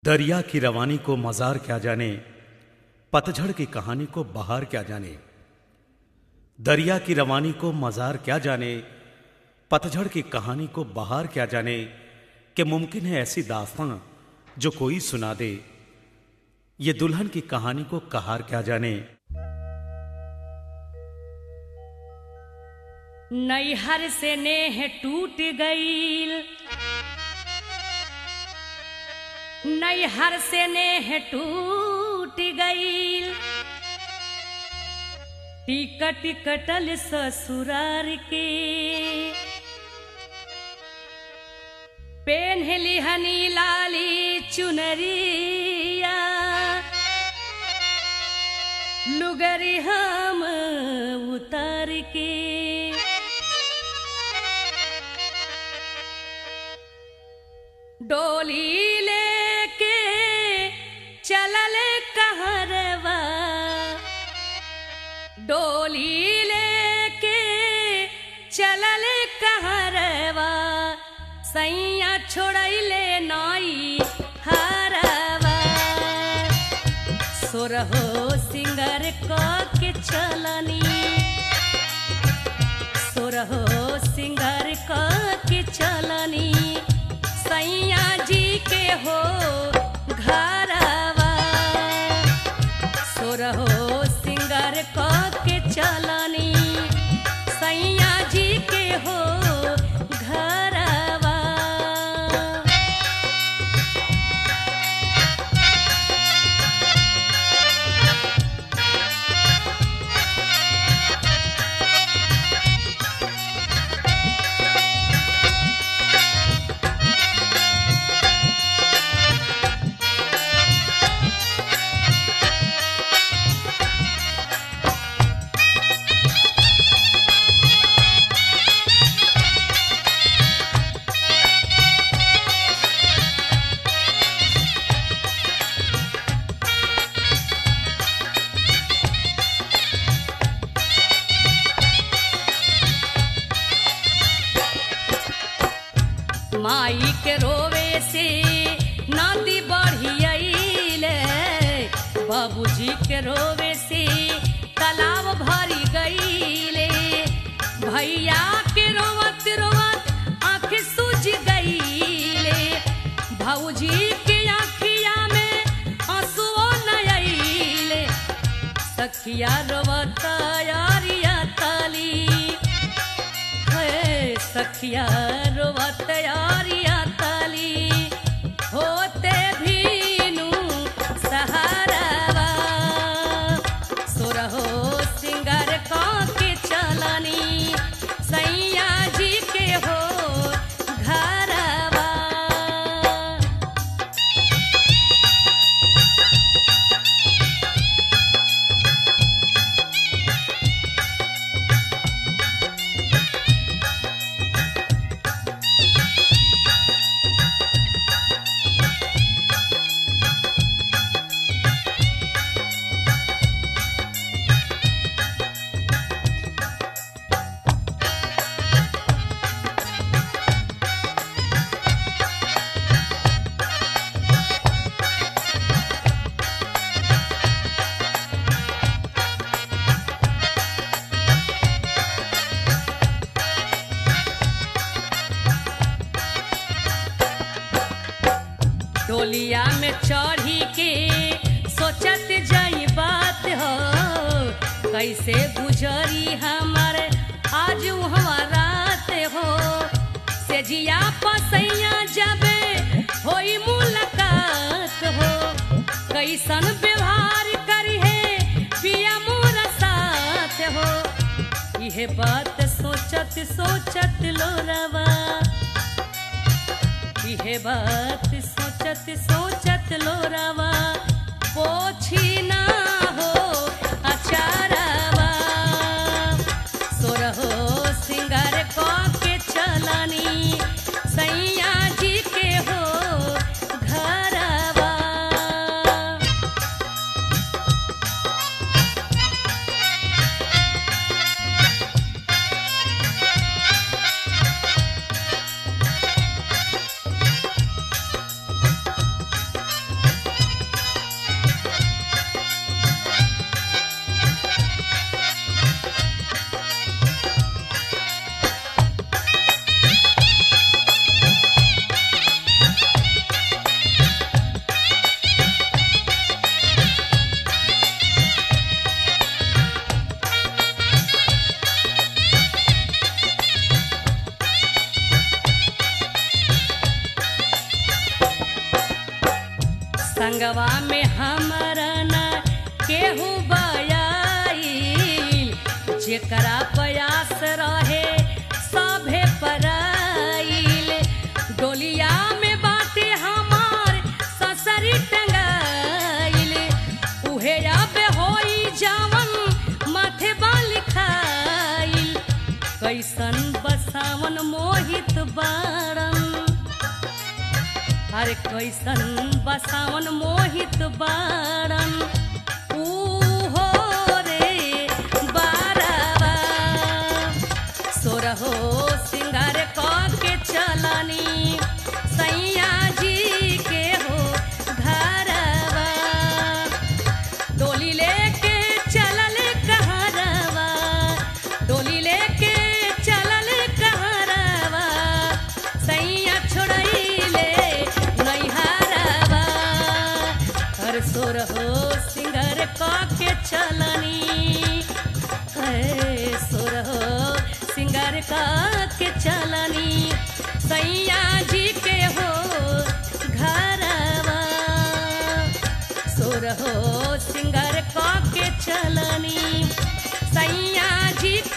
दरिया की रवानी को मजार क्या जाने पतझड़ की कहानी को बहार क्या जाने दरिया की रवानी को मजार क्या जाने पतझड़ की कहानी को बहार क्या जाने कि मुमकिन है ऐसी दास्तां जो कोई सुना दे ये दुल्हन की कहानी को कहार क्या जाने नैहर से नेह टूट गईल नैहर से नेह टूट गईल टिकट कटल ससुरार के पेन्हली हनी लाली चुनरिया लुगरी हम उतार के डोली लेके चलल कहरवा डोली लेके चलल कहरवा सैया छोड़ैले नाई हरवा सोरहो सिंगर क के चलनी सोरहो सिंगर क के चलनी सैया जी के हो घरवा सोरहो सिंगर क के चलनी सैया जी के हो घरवा माई के रोवे से नाती बढ़ियाइले बाबूजी के रोवे से तालाब भरी गईले भैया के रोवत रोवत आँख सूझ गईले भाऊजी के आँखिया में आंसुओ न आइले सखिया रोवत यारिया ताली है सखिया रोवत यारिया ताली होते भीनु सहारावा सोरहो सिंगर के चलनी सैया जी के हो घरवा डोलिया में चढ़ी के सोचत जाई बात हो कैसे गुजरी हमारे आज हमारा रात हो से जिया पसैया जबे होई मुलाकात हो कैसन व्यवहार करी है पिया मोरा साथ हो यह बात सोचत सोचत लोरवा इहे बात सोचत सोचत लोरावा पोछी ना हो अचारावा सोरहो सिंगार क के चलनी सैया जी के हो घरवा संगवा में हमरा न केहू बयाई जेकरा प्रयास रहे सभे पराइल डोलिया में बाटे हमार ससरी टंगाइल उहे अब होई जावन माथे बाल खाइल कैसन बसावन मोहित बारन अरे कैसन बसावन मोहित बारन ऊ हो रे बारवा सोरहो सिंगार क के चलनी सैया जी के हो घरवा डोली लेके चलल कहरवा डोली लेके चलल कहरवा सैया छोड़ैले नैहरवा हर सोर हो सिंगर क के चलनी है सोर हो सिंगर क के चलनी सैया जी के हो घरवा सोर हो सिंगर क के चलनी सैया जी के